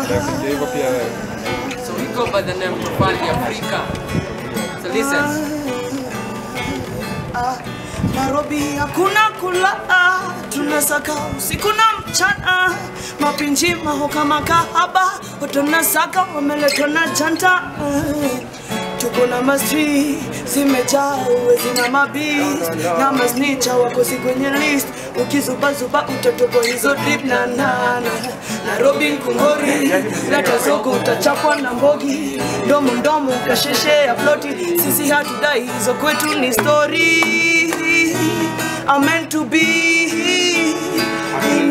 Ndio hivyo pia wewe. So we go by the name Tofali Africa. So listen. Nairobi hakuna kulala, tunasaka usiku na mchana, mapinji mahoka makahaba, watonasaka wameletwa na janta tuko na mastri zimejaa uwezi na mabis na masnicha wakosi kwenye list ukizubazuba utatobo hizo drip na nana Nairobi nkungori leta zogo utachapwa na mbogi ndomo ndomo kasheshe ya ploti sisi hatudai hizo kwetu ni story I'm meant to be in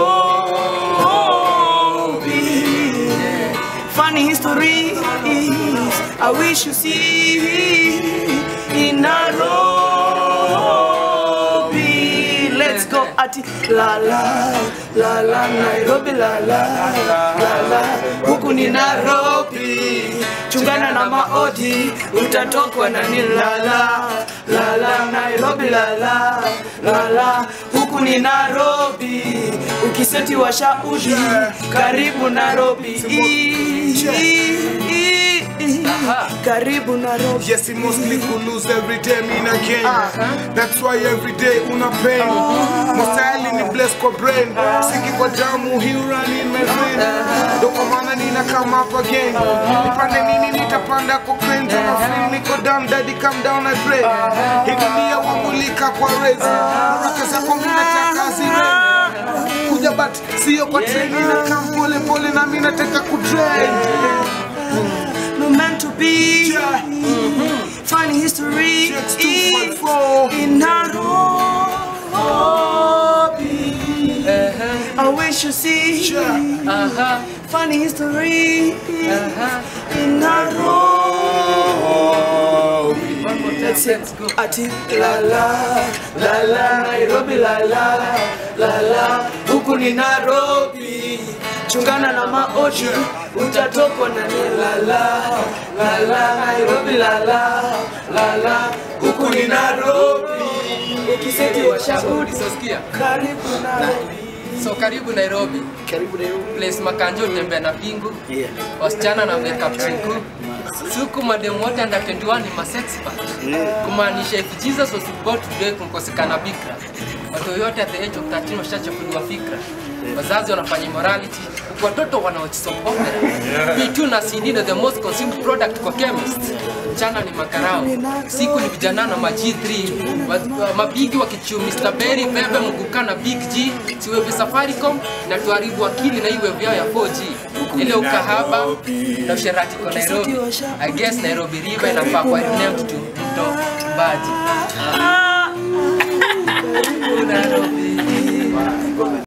Nairobi funny histories I wish you see in Nairobi. Let's go ati la la la la Nairobi la la la la huku ni Nairobi. Chungana na maodi utatokwa na ni la la la la Nairobi la la la la huku ni Nairobi. Ukiseti wa shaudi karibu Nairobi. Karibu Nairobi. Yes, it mostly who lose every day, mean again. That's why every day una pain. Mostly ni bless kwa brain. Siki kwa damu, he run in my vein. Ndo kwa maana nina come up again. Nipande nini nitapanda kwa crane. Tuna feel niko down, daddy come down I pray. Hii dunia wamulika kwa race. Baraka zako mimi nataka zirene. Kuja but sio kwa train na come pole pole na mimi nataka kutrain. no meant to be. Funny history Checks 2.4. in Nairobi. I wish you see Aha. funny history in Nairobi. One more time. Let's Let's it. go. Ati la la la la Nairobi la la la la huku ni Nairobi. Chungana na maoji utatokwa na ni la la la la Nairobi la la la la huku ni Nairobi. Ukiseti wa shauri So sikia. karibu Nairobi. So karibu Nairobi. Karibu Nairobi. Place Makanjo utembea na pingu. Wasichana na makeup chinku. Siku madem wote under 21 ni masexpert. Kumaanisha if Jesus was born today kunkosekana bikra. Watu yote at the age of 13 washachafuliwa fikra. Wazazi wanafanya immorality, huku watoto wanaochisoma P2 na CD ndio the most consumed product kwa chemist. Mchana ni makarao, siku ni vijana na ma G3, Wa- wa- mabigi wakichiu Mr. Berry, Bebe, Muguka na Big G, siwevi Safaricom na tuharibu akili na iwe vyao ya 4G. Ile ukahaba na usherati kwa Nairobi. I guess Nairobi River inafaa kwa renamed to Mto Mbaji. Ah,